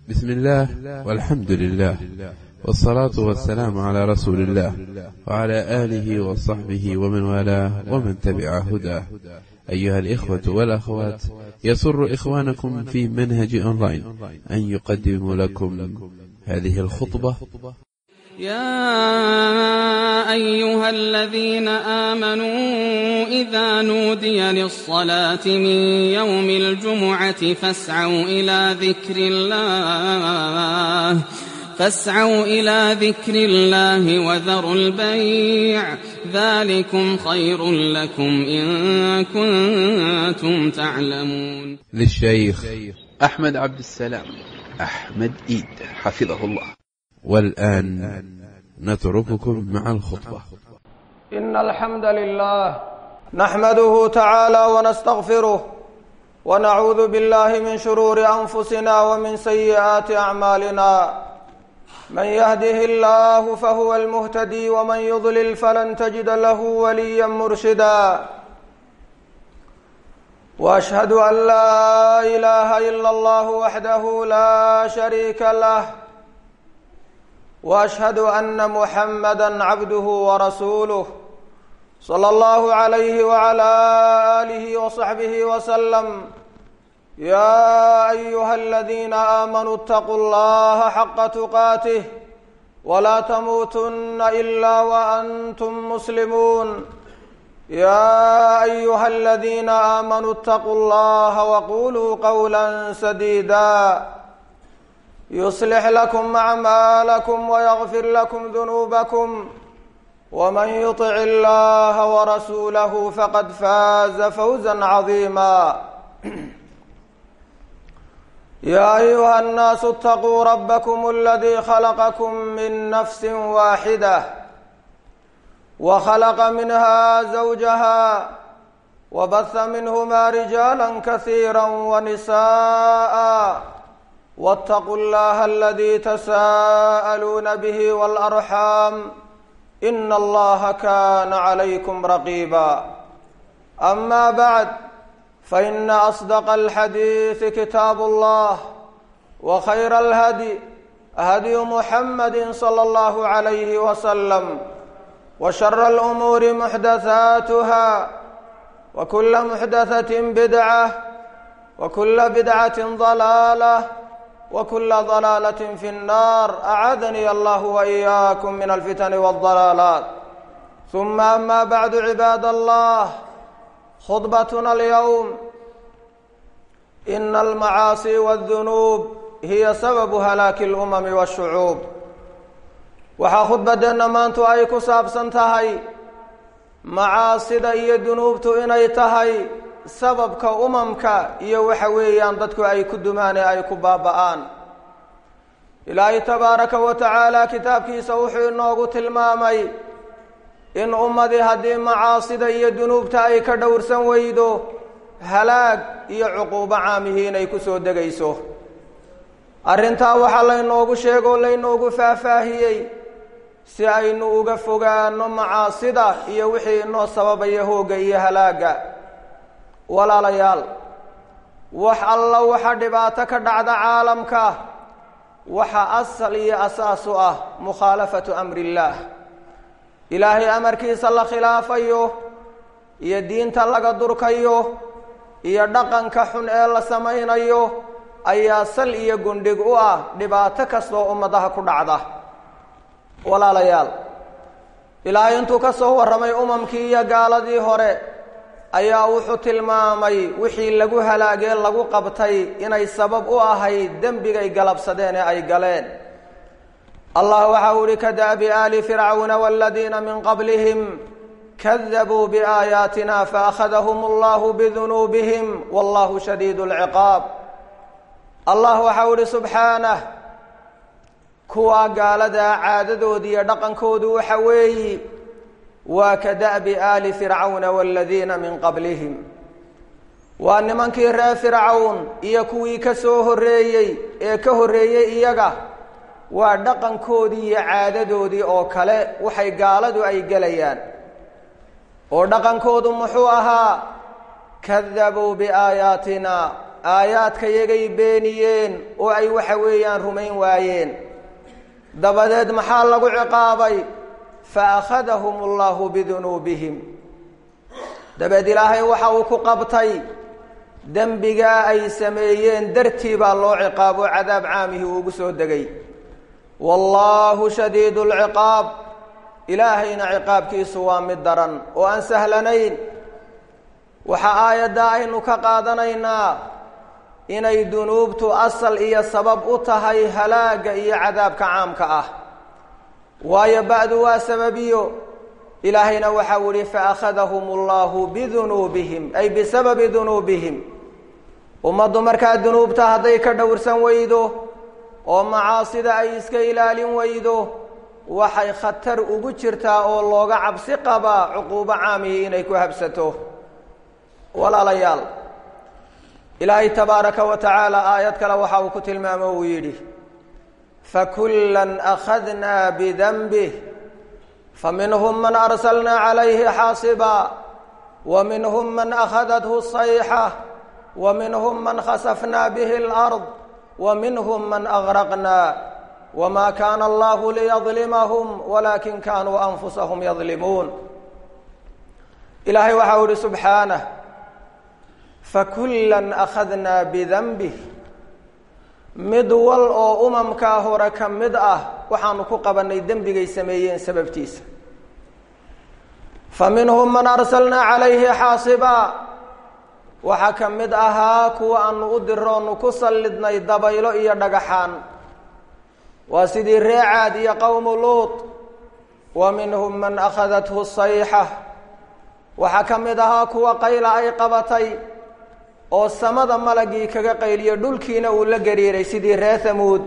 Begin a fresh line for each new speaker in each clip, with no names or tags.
بسم الله والحمد لله والصلاة والسلام على رسول الله وعلى آله وصحبه ومن والاه ومن تبع هداه أيها الإخوة والأخوات يسر إخوانكم في منهج أونلاين أن يقدم لكم هذه الخطبة
يا أيها الذين آمنوا إذا نودي للصلاة من يوم الجمعة فاسعوا إلى ذكر الله فاسعوا إلى ذكر الله وذروا البيع ذلكم خير لكم إن كنتم تعلمون
للشيخ
أحمد عبد السلام أحمد إيد حفظه الله
والآن نترككم مع الخطبة
إن الحمد لله نحمده تعالى ونستغفره ونعوذ بالله من شرور أنفسنا ومن سيئات أعمالنا من يهده الله فهو المهتدي ومن يضلل فلن تجد له وليا مرشدا واشهد ان لا اله الا الله وحده لا شريك له واشهد ان محمدا عبده ورسوله صلى الله عليه وعلى اله وصحبه وسلم يا ايها الذين امنوا اتقوا الله حق تقاته ولا تموتن الا وانتم مسلمون يا ايها الذين امنوا اتقوا الله وقولوا قولا سديدا يصلح لكم اعمالكم ويغفر لكم ذنوبكم ومن يطع الله ورسوله فقد فاز فوزا عظيما يا ايها الناس اتقوا ربكم الذي خلقكم من نفس واحده وخلق منها زوجها وبث منهما رجالا كثيرا ونساء واتقوا الله الذي تساءلون به والارحام ان الله كان عليكم رقيبا اما بعد فان اصدق الحديث كتاب الله وخير الهدي هدي محمد صلى الله عليه وسلم وشر الامور محدثاتها وكل محدثه بدعه وكل بدعه ضلاله وكل ضلاله في النار اعاذني الله واياكم من الفتن والضلالات ثم اما بعد عباد الله خطبتنا اليوم ان المعاصي والذنوب هي سبب هلاك الامم والشعوب waxaa khudbadeenna maantu ay ku saabsan tahay macaasida iyo dunuubtu inay tahay sababka umamka iyo waxa weeyaan dadku ay ku dumaan ee ay ku baaba'aan ilaahay tabaaraka wa tacaala kitaabkiisa wuxuu inoogu tilmaamay in ummadii haddii macaasida iyo dunuubta ay ka dhowrsan weydo halaag iyo cuquubo caamihii inay ku soo degayso arrintaa waxaa laynoogu sheegoo laynoogu faahfaahiyey si aynu uga fogaano macaasida iyo wixii inoo sababaya hoogga iyo halaagga walaalayaal wax alla waxa dhibaato ka dhacda caalamka waxa asal iyo asaas u ah mukhaalafatu amri illaah ilaahay amarkiisa la khilaafayo iyo diinta laga durkayo iyo dhaqanka xun ee la samaynayo ayaa sal iyo gundhig u ah dhibaato kastoo ummadaha ku dhacda walaalayaal ilaahay intuu ka soo warramay umamkii iyo gaaladii hore ayaa wuxuu tilmaamay wixii lagu halaagee lagu qabtay inay sabab u ahayd dembigay galabsadeen ee ay galeen allah waxa uu ihi kada'bi aali fircawna waladiina min qablihim kadabuu biaayaatina faakhadahum allahu bidunuubihim wallahu shadiid lciqaab allah waxa uu ihi subxaanah kuwaa gaaladaa caadadooda iyo dhaqankoodu waxa weeyi waa ka da'bi aali fircawna waladiina min qablihim waa nimankii reer fircawn iyo kuwii ka soo horreeyey ee ka horreeyey iyaga waa dhaqankoodii iyo caadadoodii oo kale waxay gaaladu ay gelayaan oo dhaqankoodu muxuu ahaa kadabuu biaayaatina aayaadkayagay beeniyeen oo ay waxa weeyaan rumayn waayeen dabadeed maxaa lagu ciqaabay fa akhadahum allahu bidunuubihim dabeed ilaahay waxa uu ku qabtay dembigaa ay sameeyeen dartii baa loo ciqaabo cadaab caamihii uugu soo degay wallaahu shadiidu lciqaab ilaahayna ciqaabkiisu waa mid daran oo aan sahlanayn waxaa aayadda aynu ka qaadanaynaa inay dunuubtu asal iyo sabab u tahay halaagga iyo cadaabka caamka ah waayo ba'du waa sababiyo ilaahayna waxau ihi faakhadahum allahu bidunuubihim ay bisababi dunuubihim ummaddu markaa dunuubta hadday ka dhowrsan weydo oo macaasida ay iska ilaalin weydo waxay khatar ugu jirtaa oo looga cabsi qabaa cuquubo caamihii inay ku habsato walaalayaal ilaahay tabaaraka wa tacaala aayad kale waxa uu ku tilmaamo uu yidhi fakullan akhadnaa bidanbih faminhum man arsalnaa calayhi xaasiba wa minhum man akhadathu sayxa wa minhum man khasafnaa bihi alard wa minhum man agraqnaa wma kaana allahu liyadlimahum walakin kanuu anfusahum yadlimuun ilaahay waxau ihi subxaanah fakullan akhadnaa bidanbih mid wal oo umamkaa hore ka mid ah waxaanu ku qabanay dembigay sameeyeen sababtiisa fa minhum man arsalnaa calayhi xaasiba waxaa ka mid ahaa kuwa aanu u diroonu ku sallidnay dabaylo iyo dhagaxaan waa sidii ree caad iyo qowmu luut wa minhum man akhadathu sayxa waxaa ka mid ahaa kuwa qayla ay qabatay oo samada malagii kaga qayliyo dhulkiina uu la gariiray sidii ree hamuud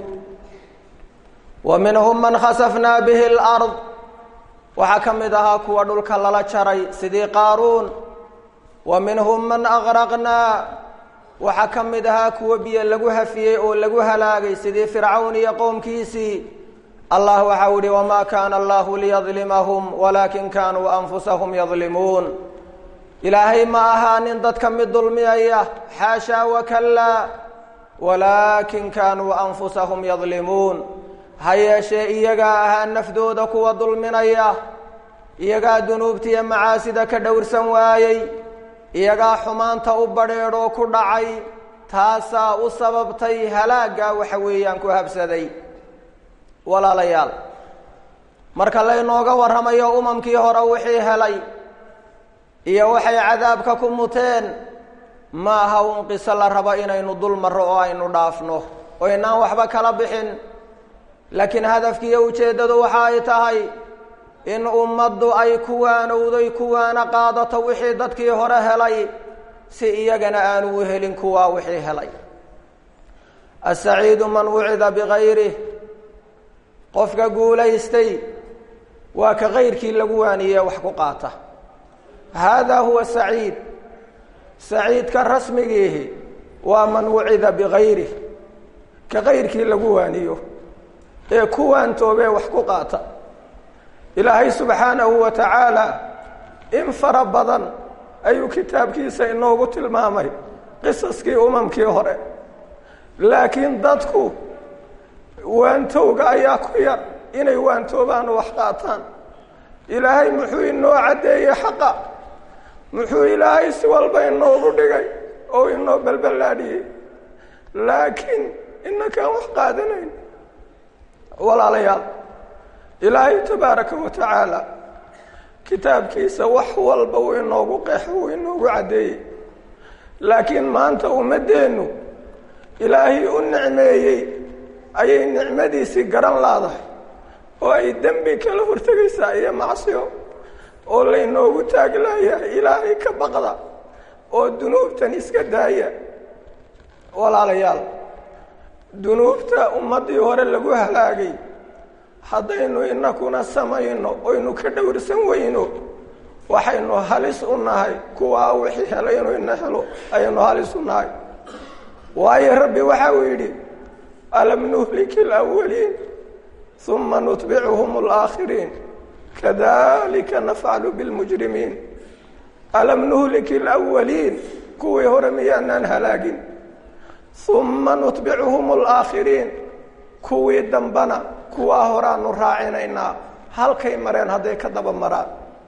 wa minhum man khasafnaa bihi alard waxaa ka mid ahaa kuwa dhulka lala jaray sidii qaaruun wa minhum man agraqnaa waxaa ka mid ahaa kuwo biyo lagu hafiyey oo lagu halaagay sidii fircawn iyo qowmkiisii allah waxau ihi wamaa kaana allahu liyadlimahum walaakin kaanuu anfusahum yadlimuun ilaahay ma ahaanin dadka mid dulmiyaya xaashaa wakallaa walaakin kaanuu anfusahum yadlimuun ha yeeshee iyagaa ahaa nafdooda kuwa dulminaya iyagaa dunuubtiiyo macaasida ka dhowrsan waayey iyagaa xumaanta u badheedhoo ku dhacay taasaa u sababtay halaaggaa waxa weeyaan ku habsaday walaalayaal marka laynooga warramayo umamkii hore wixii helay iyo waxay cadaabka ku muteen ma aha un qiso la rabo inaynu dul marro oo aynu dhaafno oo inaan waxba kala bixin laakiin hadafkiiyo ujeeddadu waxa ay tahay in ummaddu ay kuwaanowday kuwaana qaadato wixii dadkii hore helay si iyagana aanu u helin kuwaa wixii helay asaciidu man wucida bigayrih qofka guulaystay waa ka kayrkii lagu waaniyee wax ku qaata haadaa huwa saciid saciidka rasmigiihi waa man wucida bigayrih ka kayrkii lagu waaniyo ee ku waantoobee wax ku qaata ilaahay subxaanahu wa tacaala in fara badan ayuu kitaabkiisa inoogu tilmaamay qisaskii umamkii hore laakiin dadku waantowga ayaa ku yar inay waantoobaan oo wax qaataan ilaahay muxuu inoo caddeeyey xaqa muxuu ilaahay si walba inoogu dhigay oo inoo balballaadhiyey laakiin inakaan wax qaadanayn walaalayaal ilaahay tabaaraka wa tacaala kitaabkiisa wax walba uu inoogu qeexo uu inoogu caddeeyey laakiin maanta ummaddeennu ilaahay u nicmeeyey ayay nicmadiisii garan laadahay oo ay dembi kala hortegaysaa iyo macsiyo oo laynoogu taaglayahay ilaahay ka baqda oo dunuubtan iska daaya walaalayaal dunuubta ummaddii hore lagu halaagay haddaynu inakuna samayno oynu ka dhowrsan weyno waxaynu halis u nahay kuwaa wixii helay inuu ina helo ayaynu halis u nahay waayo rabbi waxa uu yidhi alam nuhliki alawaliin uma nutbicuhum alaakhiriin kadalika nafcalu bilmujrimiin alam nuhliki alawaliin kuwii hore miyaanaan halaagin uma nutbicuhum alaakhiriin kuwii dambana kuwaa horaanu raacinaynaa halkay mareen hadday ka daba maraan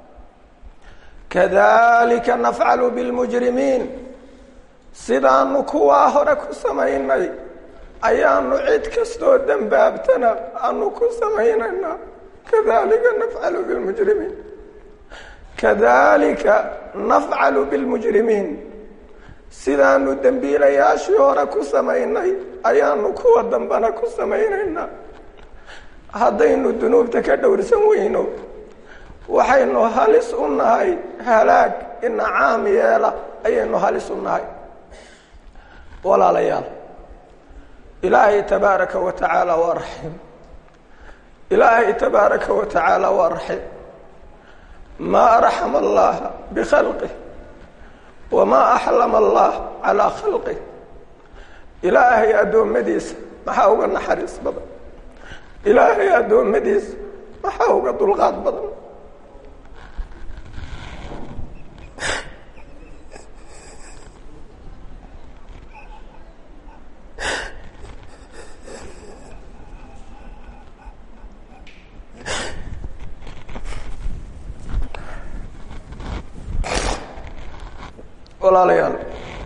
kadalika nafcalu bilmujrimiin sidaanu kuwaa hore ku samaynay ayaanu cid kastoo dembaabtana aanu ku samaynaynaa kadalika nafcalu bilmujrimiin kadalika nafcalu bilmujrimiin sidaanu dembiilayaashii hore ku samaynay ayaanu kuwa dambana ku samaynaynaa haddaynu dunuubta ka dhowrsan weyno waxaynu halis u nahay halaag ina caam yeela ayaynu halis u nahay walaalayaal ilaahay tabaaraka wa tacaala waa raxiim ilaahay tabaaraka wa tacaala waa raxiim maa arxama allaha bikhalqih wamaa axlama allah calaa khalqih ilaahay addoommadiisa maxaa uga naxariis badan ilaahay addoommadiisa maxaa uga dulqaad badan walaalayaal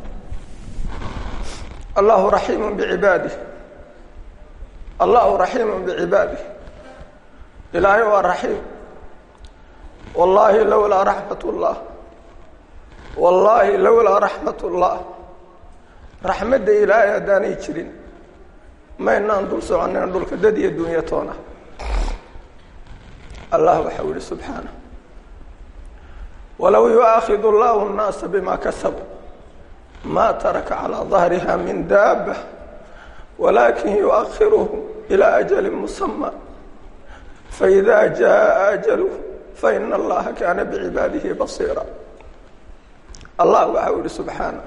allahu raxiimu bicibaadih allahu raxiimu bicibaadih ilaahay waa raxiim wallaahi lowlaa raxmat ullah wallaahi lowlaa raxmat ullah raxmadda ilaahay haddaanay jirin maynaan dul soconeen dhulka dad iyo dunya toona allah waxau yihi subxaanah walow yuaakhid allahu nnaasa bima kasabuu ma taraka calaa dahriha min daaba walakin yuakhiruhum ilaa ajalin musama faida jaa ajaluh faina allaha kaana bicibaadihi basiira allah waxau yihi subxaana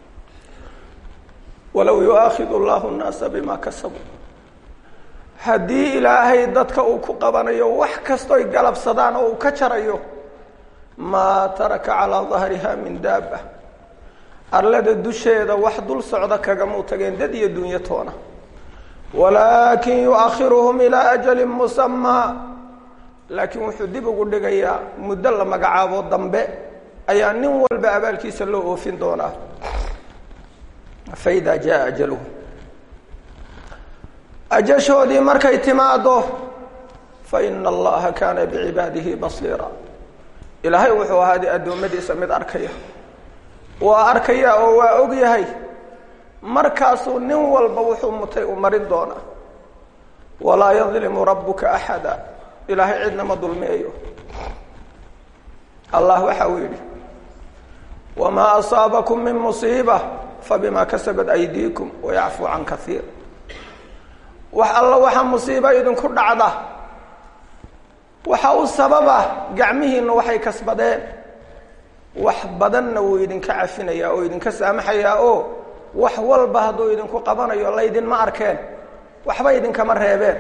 walow yuaakhid allahu nnaasa bima kasabuu haddii ilaahay dadka uu ku qabanayo wax kastoy galabsadaan oo uu ka jarayo maa taraka calaa dahriha min daaba arlada dusheeda wax dul socda kagamuu tageen dad iyo dunyo toona walaakin yuakhiruhum ilaa ajalin musamaa laakiin wuxuu dib ugu dhigayaa muddo la magacaabo dambe ayaa nin walba abaalkiisa loo oofin doonaa faida jaa ajaluhu ajashoodii markay timaado faina allaha kaana bicibaadihi basiira ilaahay wuxuu ahaaday addoommadiisa mid arkaya waa arkaya oo waa og yahay markaasuu nin walba wuxuu mutay u marin doonaa walaa yadlimu rabbuka axada ilaahay cidna ma dulmiyayo allah waxa uu yidhi wamaa asaabakum min musiiba fabima kasabat aydiikum wayacfuu can kaiir wax alla waxa musiiba idinku dhacda waxa u sababa gacmihiina waxay kasbadeen wax badanna wuu idinka cafinayaa oo idinka saamaxayaa oo wax walba hadduu idinku qabanayo laydinma arkeen waxba idinkama reebeen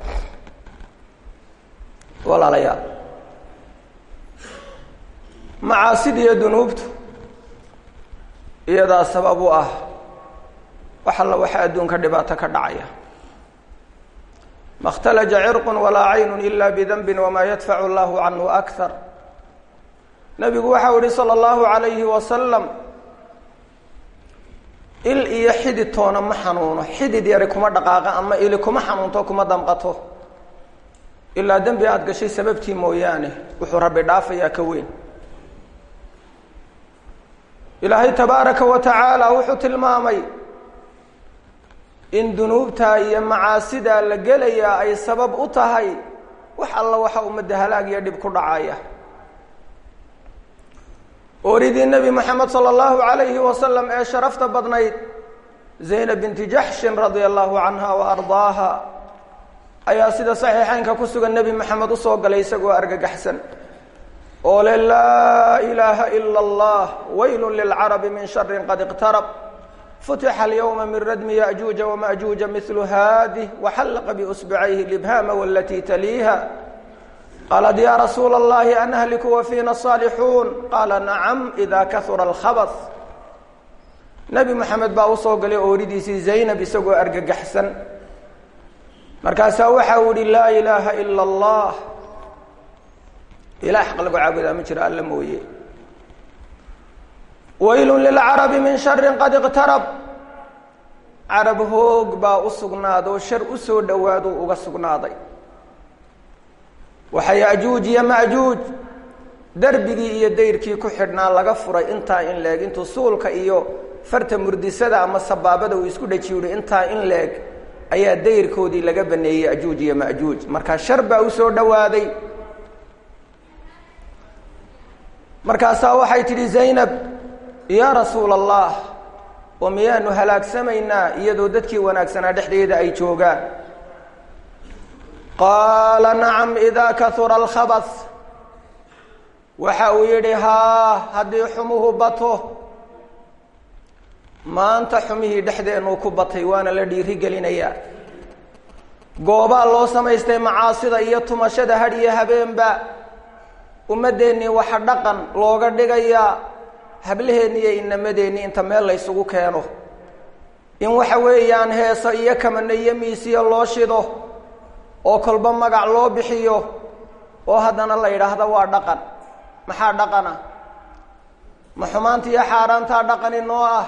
walaalayaal macaasida iyo dunuubtu iyadaa sabab u ah wax alla waxa adduunka dhibaato ka dhacaya ma اhtalaja cirq walaa cayn ila bdanbi wma yadfacu اllahu canhu akar nabigu waxau yihi salى اllahu alayhi wasalam il iyo xidid toona ma xanuuno xidid yari kuma dhaqaaqa ama ili kuma xanuunto kuma damqato ilaa dembi aada gashay sababtii mooyaane wuxuu rabbi dhaafayaa ka weyn ilaahay tabaaraka wa tacaala wuxuu tilmaamay in dunuubtaa iyo macaasidaa la gelayaa ay sabab u tahay wax alla waxa ummadda halaag iyo dhib ku dhacaya ooridii nebi moxamed sala allahu alayhi wasalam ee sharafta badnayd zaynab binti jaxshin radia allahu canha wa ardaaha ayaa sida saxiixeynka ku sugan nebi moxamed usoo galay isagoo argagaxsan oo le laa ilaaha ila allah waylun lilcarabi min sharin qad iqtarab ftxa اlyوم min radmi yaأjuuجa وmaأjuuجa mil haadih وxallaqa bsbعayhi libhama wاlatي taliiha qaalat ya rasuula الlahi anhliku wafina الصاalixuun qaala nacam إida kahura اlkhabث nebi moxamed baa usoo galay ooridiisii zaynab isagoo argagaxsan markaasaa waxa uu yihi laa ilaaha ila allah ilah xaq lagu caabudaa ma jiro alla mooye waylun lilcarabi min sharin qad iqtarab carab hoog baa u sugnaada oo shar usoo dhowaaduu uga sugnaaday waxa yajuuj iyo majuuj derbigii iyo dayrkii ku xidhnaa laga furay intaa in leeg intuu suulka iyo farta murdisada ama sabaabada uu isku dhaji yihi intaa in leeg ayaa dayrkoodii laga baneeyey ajuuj iyo majuuj markaa shar baa usoo dhowaaday markaasaa waxay tidhi zaynab yaa rasuula allah oo miyaanu halaagsamaynaa iyadoo dadkii wanaagsanaa dhexdeeda ay joogaan qaala nacam idaa kahura alkhabas waxa uu yidhi haa haddii xumuhu bato maanta xumihii dhexdeennuu ku batay waana la dhiiri gelinayaa goobaa loo samaystay macaasida iyo tumashada had iyo habeenba ummaddeennii waxa dhaqan looga dhigayaa hablaheenni iyo inamadeenni inta meel la ysugu keeno in waxa weeyaan heeso iyo kamano iyo miisiyo loo shido oo kolba magac loo bixiyo oo haddana la yidhaahdo waa dhaqan maxaa dhaqana ma xumaanta iyo xaaraantaa dhaqani noo ah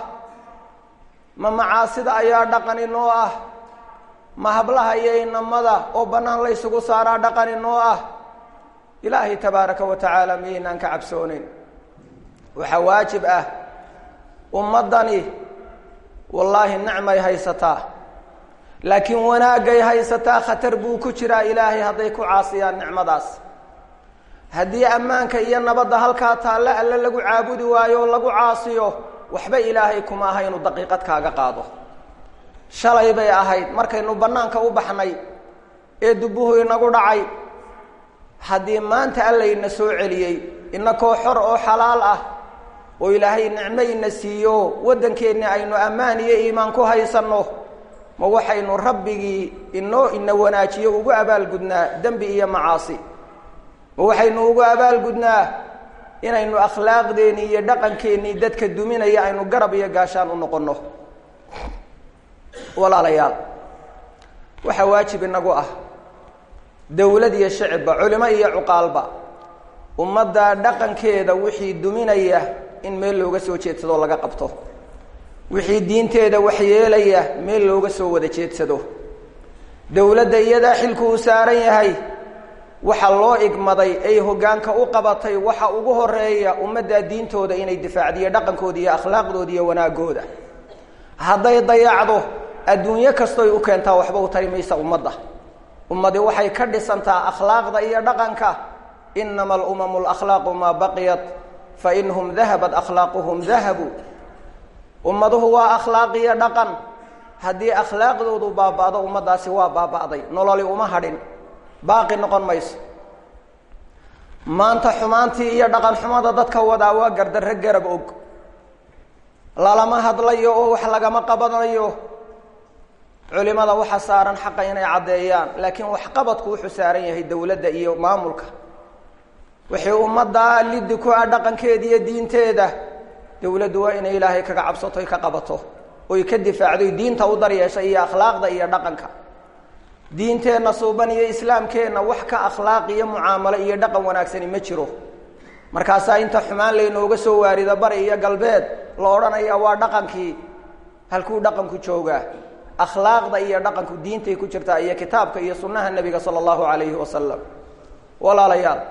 ma macaasida ayaa dhaqani noo ah ma hablaha iyo inamada oo bannaan la ysugu saaraa dhaqani noo ah ilaahay tabaaraka wa tacaala miyaynaan ka cabsoonayn waxaa waajib ah ummaddani wallaahi nicmay haysataa laakiin wanaagay haysataa khatar buu ku jiraa ilaahay hadday ku caasiyaan nicmadaas haddii ammaanka iyo nabadda halkaa taalle alle lagu caabudi waayo o lagu caasiyo waxba ilaahay kuma aha inuu daqiiqad kaaga qaado shalay bay ahayd markaynu bannaanka u baxnay ee dubbuhu inagu dhacay haddii maanta allayna soo celiyey inakoo xor oo xalaal ah oo ilaahay nicmo ina siiyo waddankeenni aynu ammaan iyo iimaan ku haysanno ma waxaynu rabbigii inoo ina wanaajiyo ugu abaalgudnaa dembi iyo macaasi ma waxaynu ugu abaalgudnaa inaynu akhlaaqdeennii iyo dhaqankeennii dadka duminaya aynu garab iyo gaashaan u noqonno walaalayaal waxaa waajib inagu ah dowlad iyo shicibba culimo iyo cuqaalba ummadda dhaqankeeda wixii duminaya in meel looga soo jeedsado laga qabto wixii diinteeda waxyeelaya meel looga soo wada jeedsado dowladda iyadaa xilku uu saaran yahay waxa loo igmaday ay hoggaanka u qabatay waxa ugu horeeya ummaddaa diintooda inay difaacdiyo dhaqankooda iyo akhlaaqdooda iyo wanaagooda hadday dayacdo adduunyo kastoy u keentaa waxba u tari maysa ummadda ummadi waxay ka dhisantaa akhlaaqda iyo dhaqanka inama alumamu lakhlaaqu maa baqiyat fa inhum dahabat akhlaaquhum dahabu ummaduhu waa akhlaaq iyo dhaqan haddii akhlaaqdoodu baaba'do ummaddaasi waa baaba'day nololi uma hadhin baaqi noqon mayso maanta xumaantii iyo dhaqan xumada dadka wadaa waa gardarre garab og lalama hadlayo oo wax lagama qabanayo culimada waxa saaran xaqa inay caddeeyaan laakiin waxqabadku wuxuu saaran yahay dowladda iyo maamulka wixii ummaddaa liddi ku ah dhaqankeeda iyo diinteeda dowladdu waa inay ilaahay kaga cabsato oy ka qabato oy ka difaacdo diinta u daryeesha iyo akhlaaqda iyo dhaqanka diinteenna suuban iyo islaamkeenna wax ka akhlaaq iyo mucaamalo iyo dhaqan wanaagsani ma jiro markaasaa inta xumaan laynooga soo waarido bari iyo galbeed la odhanaya waa dhaqankii halkuu dhaqanku joogaa akhlaaqda iyo dhaqanku diintay ku jirtaa iyo kitaabka iyo sunnaha nebiga sala allahu calayhi wasalam walaalayaal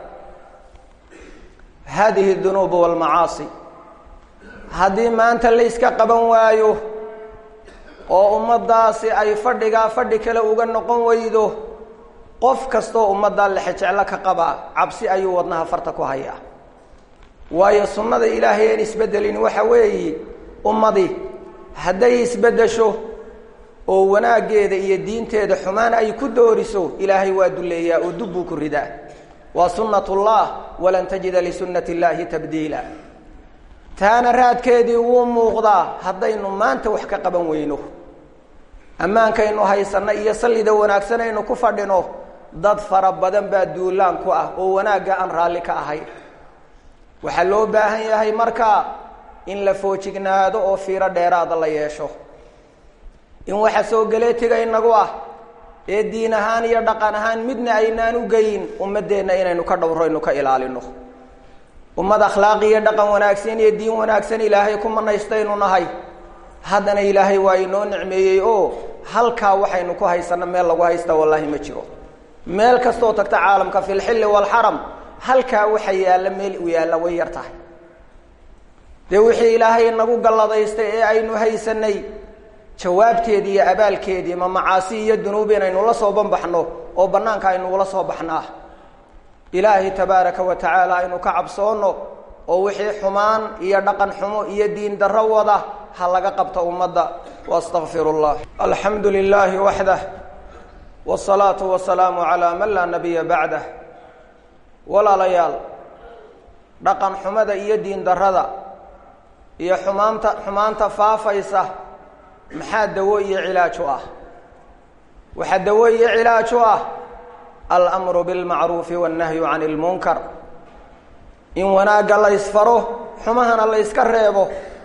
hadihi dunuubu walmacaasi haddii maanta layska qaban waayo oo ummaddaasi ay fadhigaa fadhi kale uga noqon weydo qof kastoo ummaddaa lexejeclo ka qabaa cabsi ayuu wadnaha farta ku hayaa waayo sunnada ilaahay aan isbeddelin waxa weeye ummadi hadday isbeddesho oo wanaaggeeda iyo diinteeda xumaan ay ku dooriso ilaahay waa dulleeyaa oo dub buu ku ridaa waa sunnatullah walan tajida lisunnati illaahi tabdiila taana raadkeedii wuu muuqdaa haddaynu maanta wax ka qaban weyno ammaankaynu haysanno iyo sallida wanaagsanaynu ku fadhino dad fara badan baa duulaan ku ah oo wanaagga aan raalli ka ahayn waxaa loo baahan yahay markaa in la foojignaado oo fiiro dheeraada la yeesho in waxa soo galeetiga inagu ah ee diin ahaan iyo dhaqan ahaan midna aynaan u geyin ummaddeenna inaynu ka dhowro ynu ka ilaalino ummad akhlaaq iyo dhaqan wanaagsan iyo diin wanaagsan ilaahay ku manaystaynu nahay haddana ilaahay waa inoo nicmeeyey oo halkaa waxaynu ku haysano meel lagu haysta wallaahi ma jiro meel kastoo tagta caalamka fi lxilli waalxaram halkaa waxa yaalla meel u yaalla way yar tahay dee wixii ilaahay inagu galladaystay ee aynu haysanay jawaabteedii iyo abaalkeedii ma macaasi iyo dunuub inaynu la soo banbaxno oo bannaanka aynu ula soo baxnaa ilaahay tabaaraka wa tacaala aynu ka cabsoonno oo wixii xumaan iyo dhaqan xumo iyo diin darro wada ha laga qabto ummadda waastaqfiru llah alxamdu lilaahi waxdah wsalaatu wasalaamu calaa man laa nabiya bacdah walaalayaal dhaqan xumada iyo diin darrada iyo xumaanta xumaanta faafaysa maxaa dawo iyo cilaaj u ah waxaa dawo iyo cilaaj u ah almru bilmacruufi wannahyu can ilmunkar in wanaagga la ysfaro xumahana la yska reebo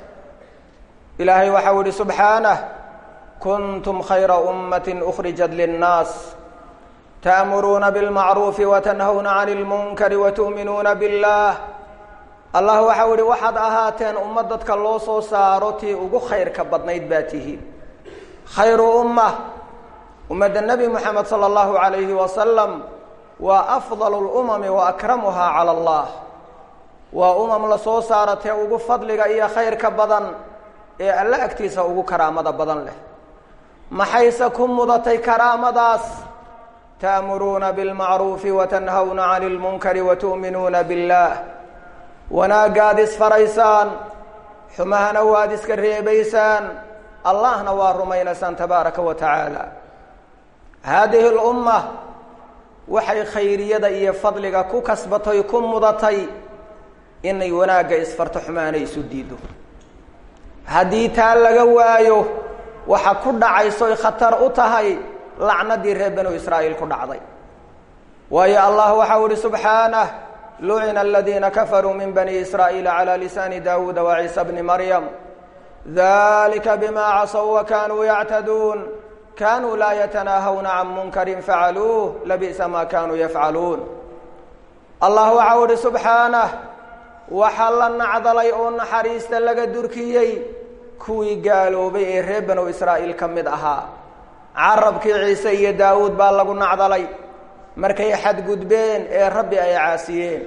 ilaahay waxau ihi subxaanah kuntum khayra ummati ukhrijat linnaas ta'muruuna bilmacruufi watanhawna can ilmunkari watu'minuuna billah allah waxau ihi waxaad ahaateen ummad dadka loo soo saaro tii ugu khayrka badnayd baa tihiin khayru umma ummadda nebi moxamed sala allahu calayhi wasalam waa afdalu lumami wa akramuhaa cala allah waa umam la soo saara tee ugu fadliga iyo khayrka badan ee alle agtiisa ugu karaamada badan leh maxayse ku mudatay karaamadaas ta'muruuna bilmacruufi watanhawna cani ilmunkari watu'minuuna billah wanaaggaad isfaraysaan xumahana waad iska reebaysaan allahna waa rumaynaysaan tabaaraka wa tacaala haadihi lumma waxay khayriyada iyo fadliga ku kasbatay ku mudatay inay wanaagga isfarto xumaana isu diido haddii taa laga waayo waxa ku dhacaysoy khatar u tahay lacnadii reer banu israa'iil ku dhacday waayo allah waxau ihi subxaanah lucina aladiina kafaruu min bani israa'iila calى lisaani dawuuda waciisa bni maryam dalika bima casow wakanuu yactaduun kanuu laa yatanaahawna can munkarin facaluuh labi'sa ma kanuu yafcaluun allah waxau ihi subxaanah waxaa la nacdalay oo naxariista laga durkiyey kuwii gaaloobay ee reer banu israa'iil ka mid ahaa carabkii ciise iyo daawuud baa lagu nacdalay markay xadgudbeen ee rabbi ay caasiyeen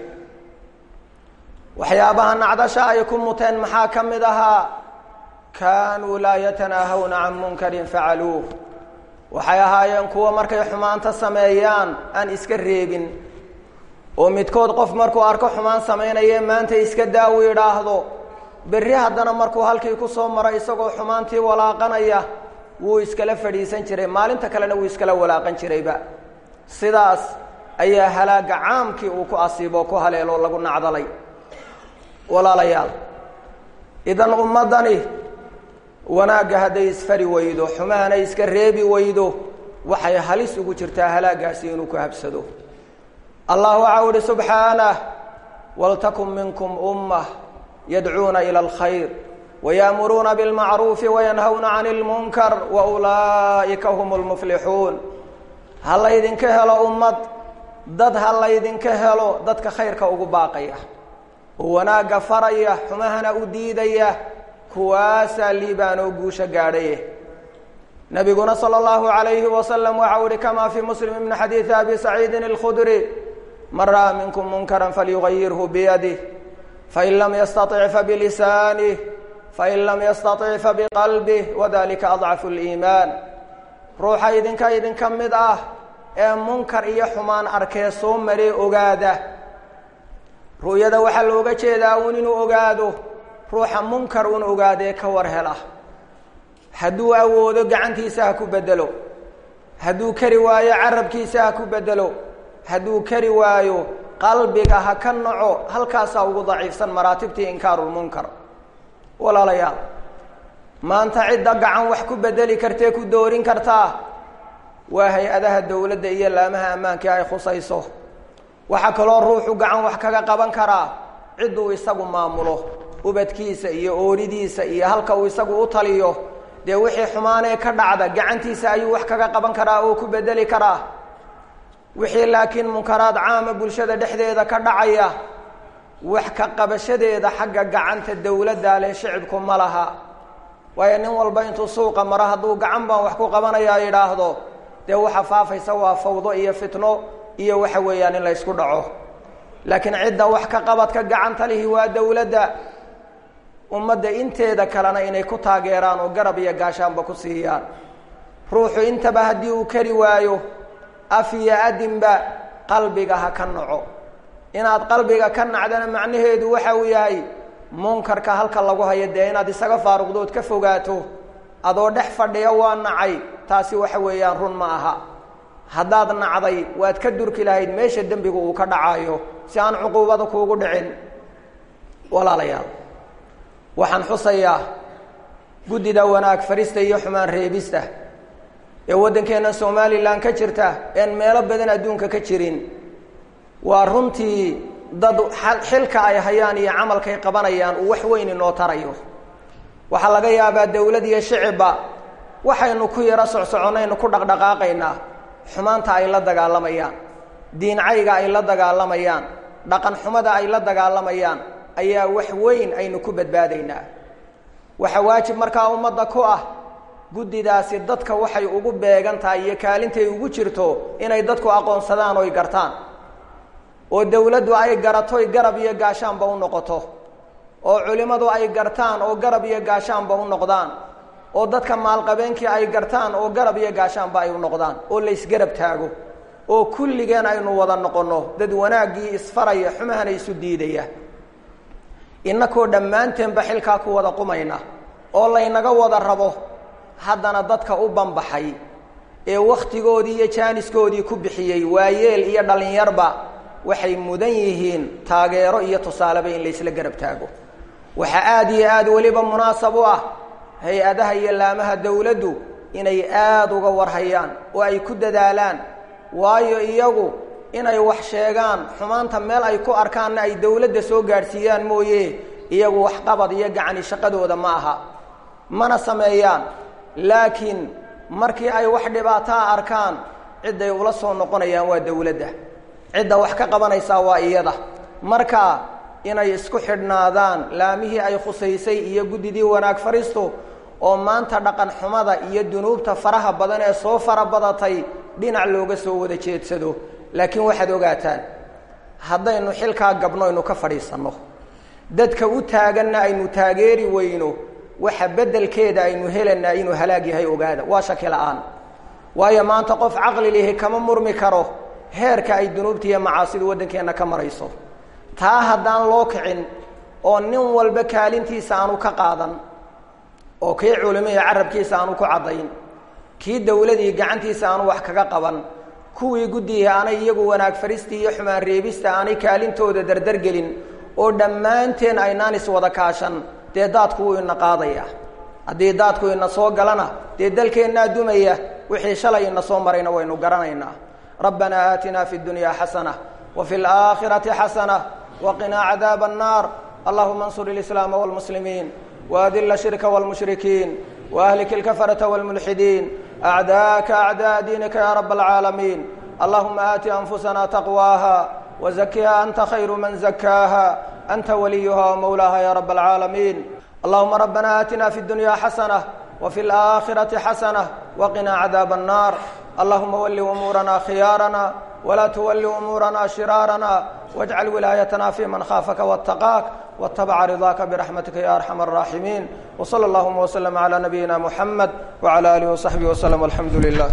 waxyaabaha nacdasha ay ku muteen maxaa ka mid ahaa kaanuu laa yatanaahawna can munkarin facaluuh waxay ahaayeen kuwa markay xumaanta sameeyaan aan iska reebin oo midkood qof markuu arko xumaan samaynaye maanta iska daawu idhaahdo berri haddana markuu halkii ku soo maro isagoo xumaantii walaaqanaya wuu iskala fadhiisan jiray maalinta kalena wuu iskala walaaqan jirayba sidaas ayaa halaaga caamkii uu ku asiibo ku haleeloo lagu nacdalay walaalayaal idan ummaddani wanaagga hadday isfari weydo xumahana iska reebi weydo waxay halis ugu jirtaa halaagaasi inuu ku habsado allah waxau ihi subxaanah waltakun minkum ummah yadcuuna ila alkhayr waya'muruuna bilmacruufi wayanhawna cani ilmunkar wa ulaa'ika hum lmuflixuun ha laydinka helo ummad dad ha laydinka helo dadka khayrka ugu baaqaya oo wanaagga faraya xumahana u diidaya kuwaasaa liibaanoo guusha gaadhaye nabiguna sala allahu calayhi wasalam waxau ihi kamaa fii muslim min xadiidi abi saciidin alkhudri man ra'aa minkum munkaran falyugayirhu biyadih fain lam yastaطic fabilisaanih fain lam yastaطic fabiqalbih wadalika adcafu liimaan ruuxa idinka idinka mid ah ee munkar iyo xumaan arkee soo maree ogaada ru'yada waxaa looga jeedaa uun inuu ogaado ruuxa munkar un ogaadee ka war hela hadduu awoodo gacantiisa ha ku bedelo hadduu kari waayo carabkiisa ha ku bedelo hadduu kari waayo qalbiga ha ka naco halkaasaa ugu daciifsan maraatibtii inkaarulmunkar walaalayaal maanta cidda gacan wax ku bedeli kartee ku doorin kartaa waa hay-adaha dowladda iyo laamaha ammaankii ay khusayso waxaa kaloo ruuxu gacan wax kaga qaban karaa cidduu isagu maamulo ubadkiisa iyo ooridiisa iyo halka uu isagu u taliyo dee wixii xumaanee ka dhacda gacantiisa ayuu wax kaga qaban karaa oo ku bedeli karaa wixii laakiin munkaraad caama bulshada dhexdeeda ka dhacaya wax ka qabashadeeda xagga gacanta dowladda leh shicibku ma laha waayo nin walba intuu suuqa maro hadduu gacan baan wax ku qabanayaa yidhaahdo dee waxa faafaysa waa fawdo iyo fitno iyo waxa weeyaan in la ysku dhaco laakiin cidda wax ka qabadka gacanta lihi waa dowladda ummadda inteeda kalena inay ku taageeraan oo garab iyo gaashaanba ku siiyaan ruuxu intaba haddii uu kari waayo af iyo adinba qalbiga ha ka naco inaad qalbiga ka nacdana macnaheedu waxa uu yahay munkarka halka lagu hayo dee inaad isaga faaruqdood ka fogaato adoo dhex fadhiya waa nacay taasi waxa weeyaan run ma aha haddaad nacday waad ka durki lahayd meesha dembigu uu ka dhacayo si aan cuquubada kuugu dhicin walaalayaal waxaan xusayaa guddida wanaag farista iyo xumaan reebista ee waddankeenna somalilan ka jirta een meelo badan adduunka ka jirin waa runtii dad xilka ay hayaan iyo camalkay qabanayaan uu wax weyn inoo tarayo waxaa laga yaabaa dowlad iyo shicibba waxaynu ku yaro socsoconaynu ku dhaqdhaqaaqaynaa xumaanta ay la dagaalamayaan diincayga ay la dagaalamayaan dhaqan xumada ay la dagaalamayaan ayaa wax weyn aynu ku badbaadaynaa waxaa waajib markaa ummadda ku ah guddidaasi dadka waxay ugu beegan tahay iyo kaalintay ugu jirto inay dadku aqoonsadaan oy gartaan oo dowladdu ay garatoy garab iyo gaashaanba u noqoto oo culimmadu ay gartaan oo garab iyo gaashaanba u noqdaan oo dadka maalqabeenkii ay gartaan oo garab iyo gaashaanba ay u noqdaan oo la ysgarab taago oo kulligeen aynu wada noqonno dad wanaaggii isfaraya xumahana isu diidaya innakoo dhammaanteenba xilkaa ku wada qumayna oo laynaga wada rabo haddana dadka u banbaxay ee wakhtigoodii iyo jaaniskoodii ku bixiyey waayeel iyo dhallinyarba waxay mudan yihiin taageero iyo tusaaleba in laysla garab taago waxaa aada iyo aada weliba munaasab u ah hay-adaha iyo laamaha dowladdu inay aada uga warhayaan oo ay ku dadaalaan waayo iyagu inay wax sheegaan xumaanta meel ay ku arkaanna ay dowladda soo gaadhsiiyaan mooye iyagu waxqabad iyo gacani shaqadooda ma aha mana sameeyaan laakiin markii ay wax dhibaataa arkaan cidday ula soo noqonayaan waa dowladda cidda wax ka qabanaysaa waa iyada marka inay isku xidhnaadaan laamihii ay khusaysay iyo guddidii wanaag fariistu oo maanta dhaqan xumada iyo dunuubta faraha badan ee soo fara badatay dhinac looga soo wada jeedsado laakiin waxaad ogaataan haddaynu xilkaa gabno aynu ka fadhiisanno dadka u taaganna aynu taageeri weyno waxa beddelkeeda aynu helanaa inuu halaag yahay ogaada waa shaki la-aan waayo maanta qof caqli lihi kama murmi karo heerka ay dunuubta iyo macaasidu waddankeenna ka marayso taa haddaan loo kicin oo nin walba kaalintiisa aanu ka qaadan oo kii culimihii carabkiisa aanu ku caddayn kii dowladii gacantiisa aanu wax kaga qaban kuwii guddihii aanay iyagu wanaag faristii iyo xumaan reebista aanay kaalintooda dardargelin oo dhammaanteen aynaan iswada kaashan dee daadku wuu ina qaadaya haddii daadku ina soo galana dee dalkeennaa dumaya wixii shalay ina soo marayna waynu garanaynaa rabbanaa aatinaa fi اdunya xasana وفي الآخرة حسنة وقنا عذاب النار اللهم انصر الإسلام والمسلمين وأذل الشرك والمشركين وأهلك الكفرة والملحدين أعداءك أعداء دينك يا رب العالمين اللهم آت أنفسنا تقواها وزكها أنت خير من زكاها أنت وليها ومولاها يا رب العالمين اللهم ربنا آتنا في الدنيا حسنة وفي الآخرة حسنة وقنا عذاب النار اللهم ول أمورنا خيارنا ولا تول أمورنا شرارنا واجعل ولايتنا في من خافك واتقاك واتبع رضاك برحمتك يا أرحم الراحمين وصلى اللهم وسلم على نبينا محمد وعلى آله وصحبه وسلم والحمد لله